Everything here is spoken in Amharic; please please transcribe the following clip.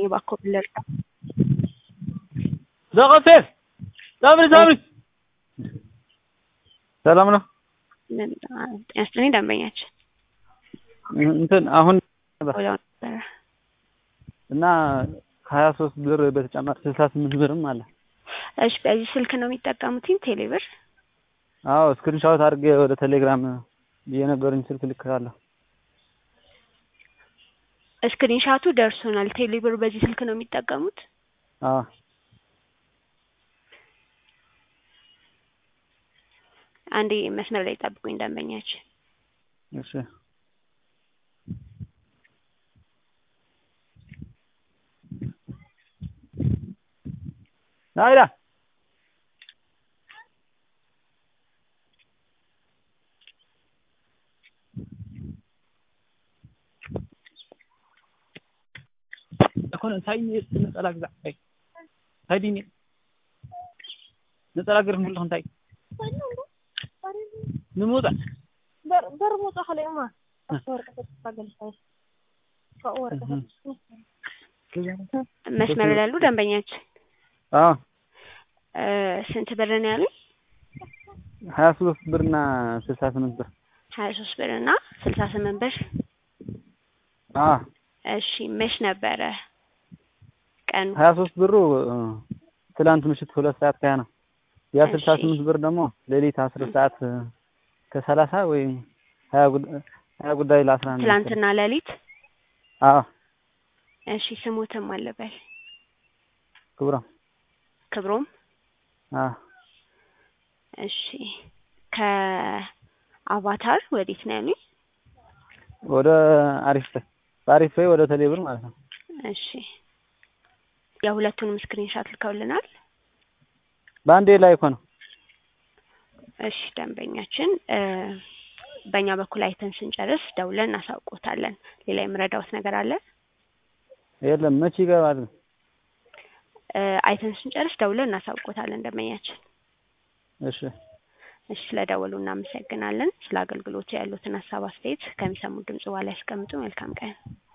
እባክዎ ብለርዳ ዘቀፌር ሳምሪ ሳምሪ ሰላም ነው። ጤና ይስጥልኝ ደንበኛችን እንትን አሁን ወዲያው ነበረ እና ከሀያ ሶስት ብር በተጨማሪ ስልሳ ስምንት ብርም አለ። እሺ በዚህ ስልክ ነው የሚጠቀሙትኝ ቴሌብር አዎ ስክሪንሻት አድርጌ ወደ ቴሌግራም የነገሩኝ ስልክ ልክላለሁ። ስክሪንሻቱ ደርሶናል። ቴሌብር በዚህ ስልክ ነው የሚጠቀሙት? አዎ አንዴ መስመር ላይ ጠብቁኝ ደንበኛችን። እሺ ናይዳ እኮነ እንታይ ነፀላ ግዛዕ እንታይ እንታይ ድኒ ነፀላ ገርም ከለኹ እንታይ ንምውፃእ በር ምውፃእ ከለዩማ ወረቀት ታገልሳይ ወረቀት መስመር ላይ ያሉ ደንበኛችን አዎ እ ስንት ብር ነው ያሉኝ? ሀያ ሶስት ብርና ስልሳ ስምንት ብር ሀያ ሶስት ብር እና ስልሳ ስምንት ብር። አዎ እሺ መች ነበረ ቀኑ? ሀያ ሶስት ብሩ እ ትላንት ምሽት ሁለት ሰዓት ከሀያ ነው። ያ እሺ። ስልሳ ስምንት ብር ደግሞ ሌሊት አስር ሰዓት እ ከሰላሳ ወይም ሀያ ጉዳይ ሀያ ጉዳይ ለአስራ አንድ ትላንትና ሌሊት። አዎ እሺ ስሙትም አለበል ክቡራም ክብሮም። አዎ እሺ ከአቫታር ወዴት ነው ያሉኝ? ወደ አሪፍ ፔይ በአሪፍ ፔይ ወደ ቴሌብር ማለት ነው። እሺ የሁለቱንም ስክሪንሻት ልከውልናል። በአንዴ ላይ እኮ ነው። እሺ ደንበኛችን እ በእኛ በኩል አይተን ስንጨርስ ደውለን እናሳውቆታለን። ሌላ የምረዳውት ነገር አለ? የለም መቼ ይገባል? እ አይተን ስንጨርስ ደውለን እናሳውቆታለን ደንበኛችን። እሺ እሺ ስለደወሉ እናመሰግናለን። ስለ አገልግሎቱ ያሉትን ሀሳብ አስተያየት ከሚሰሙት ድምጽ በኋላ ያስቀምጡ። መልካም ቀን።